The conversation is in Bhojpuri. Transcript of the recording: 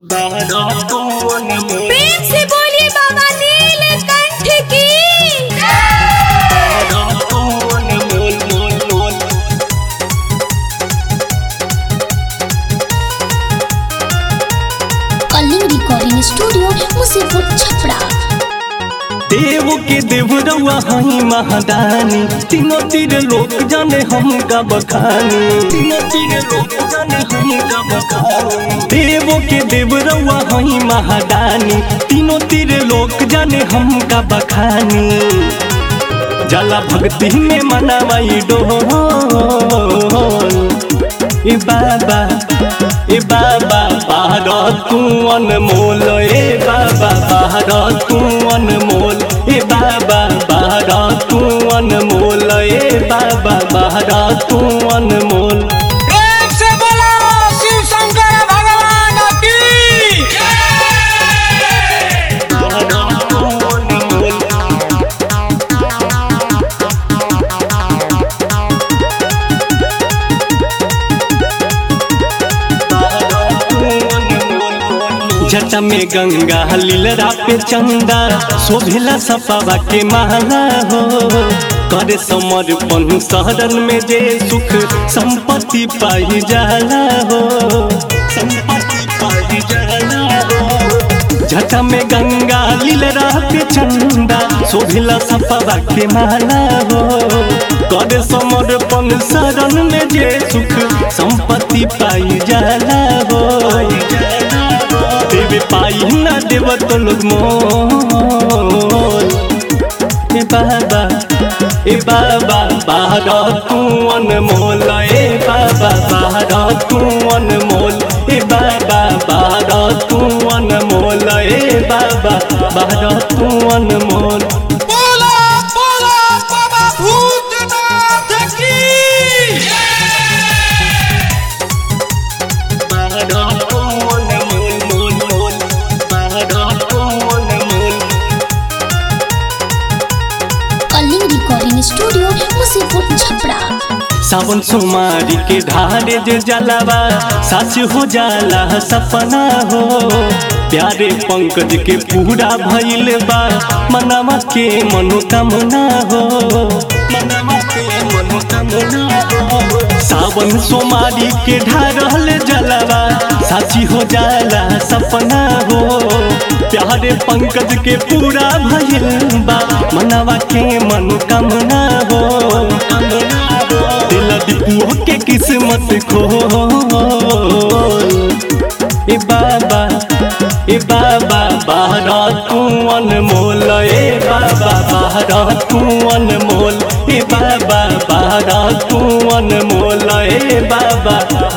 प्रेम से बोलिए बाबा नीलकंठ की कलिंग रिकॉर्डिंग स्टूडियो मुसीपुर छपरा देव के देव रउआ हई महादानी तीनों तीर लोक जाने हम का बखानी तीनों तीर लोक जाने हम का बखानी देव के देव रउआ हई महादानी तीनों तीर लोक जाने हम का बखानी जला भक्ति में मनावाई डोल ए बाबा ए बाबा बाहर तू अनमोल ए बाबा बाहर तू अनमोल ए बाबा बाहर तू अनमोल ए बाबा बाहर तू अनमोल प्रेम से बोलो शिव शंकर भगवान की बाहर तू अनमोल जटा में गंगा लीलरा पे चंदा शोभिला सपावा के माला हो करे समर्पण शहरन में जे सुख संपत्ति पाई जाला हो संपत्ति पाई जाला हो जटा में गंगा लीलरा पे चंदा शोभिला सपावा के माला हो करे समर्पण शरण में जे सुख संपत्ति पाई जाला हो देवे पाई ना देव तो लोग मोल ए बाबा ए बाबा बाहर तू अनमोल ए बाबा बाहर तू अनमोल ए बाबा बाहर तू अनमोल ए बाबा बाहर तू अनमोल बोलो बोलो बाबा भूतनाथ की बाहर तू अनमोल मोल मोल बाहर तू अनमोल कलिंग रिकॉर्डिंग स्टूडियो मुसीपुर छपरा सावन सोमारी के ढारे जे जलावा साच हो जाला सपना हो प्यारे पंकज के पूरा भइल बा मनवा के मनोकामना हो मनवा के मनोकामना हो सावन सोमारी के ढारल जलावा साची हो जाला सपना हो प्यारे पंकज के पूरा भइल बा मनवा के मनोकामना हो दिल दीपुओ के किस्मत खो ए बाबा ए बाबा बाहर तू अनमोल ए बाबा बाहर तू अनमोल ए बाबा बाहर तू अनमोल ए बाबा